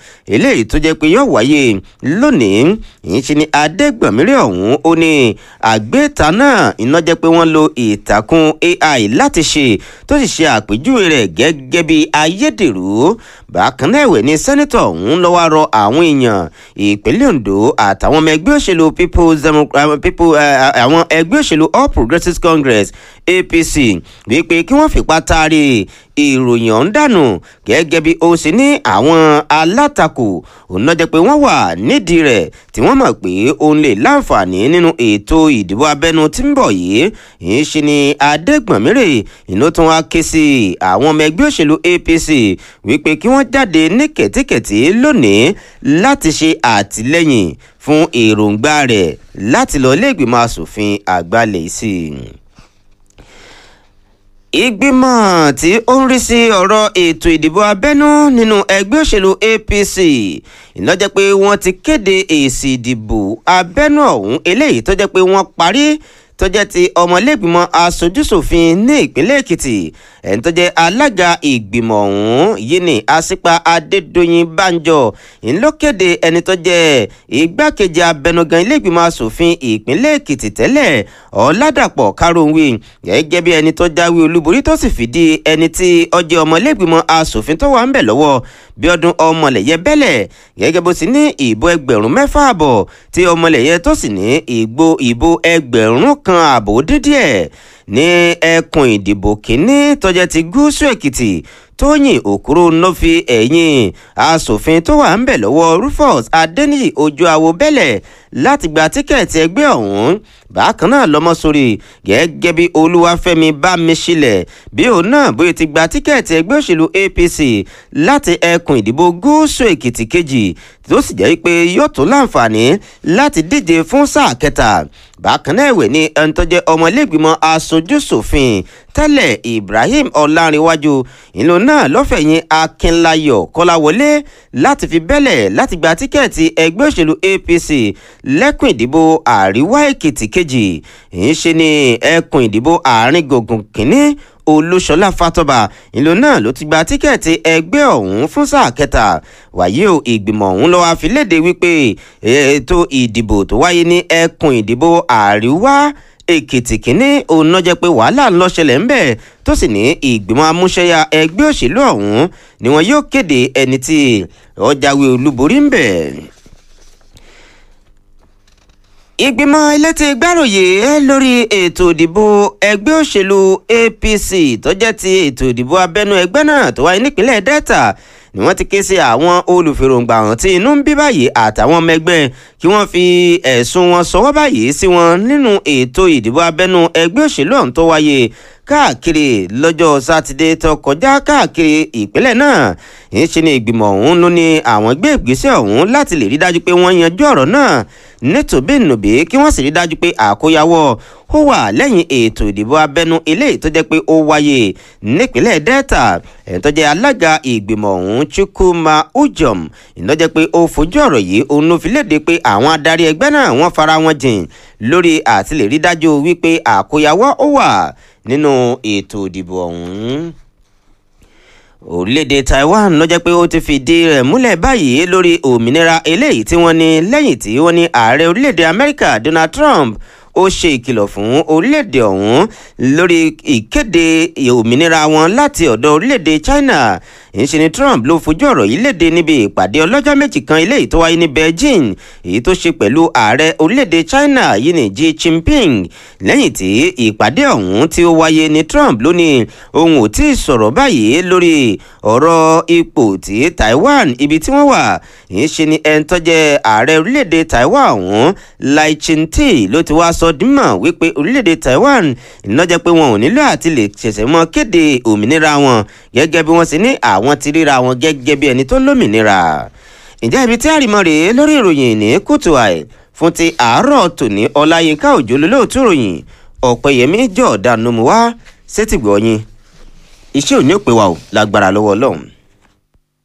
eléyìí tó jẹ́ pé yóò wáyé lónìí ìyẹn ni adégbọ̀nmírí ọ̀hún ó ní àgbéta náà iná jẹ́ pé wọ́n lo ìtàkùn ai láti ṣe tó sì ṣe àpèjúwe rẹ̀ gẹ́gẹ́ bí ayédèrú bákan náà ẹ̀wẹ̀ ni sẹ́nitọ̀ ọ̀hún lọ́wọ́ rọ àwọn èèyàn ìpínlẹ̀ ondo àtàwọn ọmọ ẹgbẹ́ òṣèlú people's people àwọn ẹgbẹ́ òṣèlú all progressives congress apc wípé kí wọ́n fipá taari ìròyìn ọ̀hún dànù gẹ́gẹ́ bí ó ṣe ní àwọn alátakò òun náà jẹ́ pé wọ́n wà nídìí rẹ̀ tí wọ́n mọ̀ pé òun lè láǹfààní nínú ètò ìdìbò abẹ́nú tí ń bọ̀ yìí ń ṣe ni adégbọ̀nmírè ìnú tún wá ké sí àwọn ọmọ ẹgbẹ́ òṣèlú apc wípé kí wọ́n jáde ní kẹ̀tíkẹ̀tí lónìí láti ṣe àtìlẹ́yìn fún èròǹgbà rẹ̀ láti lọ ilé ìgbìmọ̀ asòfin àgbà lè sí i ìgbìmọ̀ tí ó ń rí sí ọ̀rọ̀ ètò ìdìbò abẹ́nú nínú ẹgbẹ́ òṣèlú apc ìlọ́jẹ́ pé wọ́n ti kéde èsì ìdìbò abẹ́nú ọ̀hún eléyìí tó jẹ́ pé wọ́n parí tó jẹ́ ti ọmọlẹ́gbìmọ̀ aṣojúṣòfin ní ìpínlẹ̀ èkìtì ẹni tó jẹ́ alága ìgbìmọ̀ ọ̀hún yìí ní àṣìpa adédọ̀yìn banjọ ńlọ́kéde ẹni tó jẹ́ igbákejì abẹnugan ilé-ìgbìmọ̀ asòfin ìpínlẹ̀ èkìtì tẹ́lẹ̀ ọ̀làdàpọ̀ karùn-ún gẹ́gẹ́ bí ẹni tó jáwé olúborí tó sì fìdí ẹni tí ọjọ́ ọmọlẹ́gbìmọ̀ asòfin tó wà ń bẹ̀ lọ́wọ́ bíọ́dún ọmọlẹ̀yẹ bẹ́lẹ̀ gẹ́gẹ́ bó sì ní ìbò ẹgbẹ̀rún mẹ́fà àbọ̀ tí ọmọlẹ̀yẹ tó sì ní ìgbò ìbò ẹgbẹ̀rún kan àbò dídíẹ̀ ní ẹkùn ìdìbò kínní tọ́jà ti gúúsù èkìtì tóyìn òkúrò ló fi ẹ̀yìn asòfin tó wà ń bẹ̀ lọ́wọ́ rufus adeniyi ojú awo bẹ́lẹ̀ láti gba tíkẹ́ẹ̀tì ẹgbẹ́ ọ̀hún bákan náà lọ́mọ sórí gẹ́gẹ́ bí olúwàfẹ́mi bámiṣílẹ̀ bí òun náà bóyá ti gba tíkẹ́ẹ̀tì ẹgbẹ́ òṣèlú apc láti ẹkùn ìdìbò gúúsù èkìtì kejì tó sì jẹ́ pé yóò tó láǹfààní láti díje fún sáà kẹta bákan náà ẹ̀wẹ̀ ní ẹni tó jẹ́ ọmọlẹ́gbìmọ̀ aṣojú-ṣòfin tẹ́lẹ̀ ibrahim ọ̀làǹrẹ̀wájú ìlú náà lọ́fẹ̀yìn akínláyọ̀ kọ́láwọlé láti fi bẹ́lẹ̀ láti gba tíkẹ́ẹ̀tì ẹgbẹ́ òṣèlú apc lẹ́kùn ìdìbò àríwá èkìtì kejì ń ṣe ní ẹkùn ìdìbò àárín gbùngbùn kínní olúṣọlá fatọba ìlú náà ló ti gba tíkẹ́ẹ̀tì ẹgbẹ́ ọ̀hún fún sáà kẹta wàyí o ìgbìmọ̀ ọ̀hún lọ́wọ́ àfilédè wípé ètò ìdìbò tó wáyé ní ẹkùn ìdìbò àríwá èkìtì kínní òun náà jẹ́ pé wàhálà ń lọ ṣẹlẹ̀ ń bẹ̀ tó sì ní ìgbìmọ̀ amúṣẹ́yà ẹgbẹ́ òṣèlú ọ̀hún ni wọn yóò kéde ẹni tí ó jáwé olúborí ń bẹ̀ ìgbìmọ̀ elétí gbàròyé lórí ètò ìdìbò ẹgbẹ́ òṣèlú apc tó jẹ́ ti ètò ìdìbò abẹ́nú ẹgbẹ́ náà tó wáyé nípínlẹ̀ delta ni wọ́n ti ké sí àwọn olùfèròǹgbà hàn tí inú ń bí báyìí àtàwọn ọmọ ẹgbẹ́ kí wọ́n fi ẹ̀sùn wọn sọwọ́ báyìí sí wọn nínú ètò ìdìbò abẹ́nú ẹgbẹ́ òṣèlú ọ̀hún tó wáyé káàkiri lọ́jọ́ sátidé tó kọjá káàkiri ìpínlẹ̀ náà ń ṣe ni ìgbìmọ̀ ọ̀hún ló ní àwọn gbé ìgbésẹ̀ ọ̀hún láti lè rí dájú pé wọ́n yanjú ọ̀rọ̀ náà nítòbínúbí kí wọ́n sì rí dájú pé àkóyawọ́ ó wà lẹ́yìn ètò ìdìbò abẹ́nú eléyìí tó jẹ́ pé ó wáyé nípínlẹ̀ delta ẹ̀ tó jẹ́ alága ìgbìmọ̀ ọ̀hún chukwuma ujom ìnájẹ́ pé ó fojú ọ̀rọ̀ yìí òun ló fi léde pé àwọn adarí ẹgbẹ́ náà wọ́n fara wọn jìn lórí àti lè rí dájú wípé àkóyawọ́ ó wà nínú ètò ìdìbò ọ̀hún orílẹ̀-èdè taiwan ló jẹ́ pé ó ti fìdí rẹ̀ múlẹ̀ báyìí lórí òmìnira eléyìí tí wọ́n ní lẹ́yìn tí wọ́n ní ààrẹ orílẹ̀-èdè amẹ́ríkà donald trump ó ṣe ìkìlọ̀ fún orílẹ̀-èdè ọ̀hún lórí ìkéde òmìnira wọn láti ọ̀dọ̀ orílẹ̀-èdè china ìṣe ni trump ló fojú ọ̀rọ̀ yìí léde níbi ìpàdé ọlọ́jọ́ méjì kan eléyìí tó wáyé ní beijing èyí tó ṣe pẹ̀lú ààrẹ orílẹ̀-èdè china yìí ní xi jinping lẹ́yìn tí ìpàdé ọ̀hún tí ó wáyé ní trump ló ní òun ò tí ì sọ̀rọ̀ báyìí lórí ọ̀rọ̀ ipò tí taiwan ibi tí wọ́n wà ìṣe ni ẹni tó jẹ́ ààrẹ orílẹ̀-èdè taiwan ọ̀hún lai ching-te ló ti wá sọ dímọ̀ wípé orílẹ̀-èdè taiwan ìnájẹ́ pé wọn ò nílò àti lè ṣẹ̀ṣẹ̀ mọ́ kéde òmìnira wọn gẹ́gẹ́ bí wọ́n ṣe ní àwọn ti ríra wọn gẹ́gẹ́ bí ẹni tó lómìnira ǹjẹ́ ibi tí àrìmọ́ rèé lórí ìròyìn ní kùtù àì fún ti àárọ̀ tòní ọláyínká òjò lólóòtú ìròyìn ọ̀pẹ̀yẹmí jọ̀ọ́dá nomu wá sétìgbọ̀ yín iṣẹ́ òní ò pé wa ò lágbára lọ́wọ́ ọlọ́run.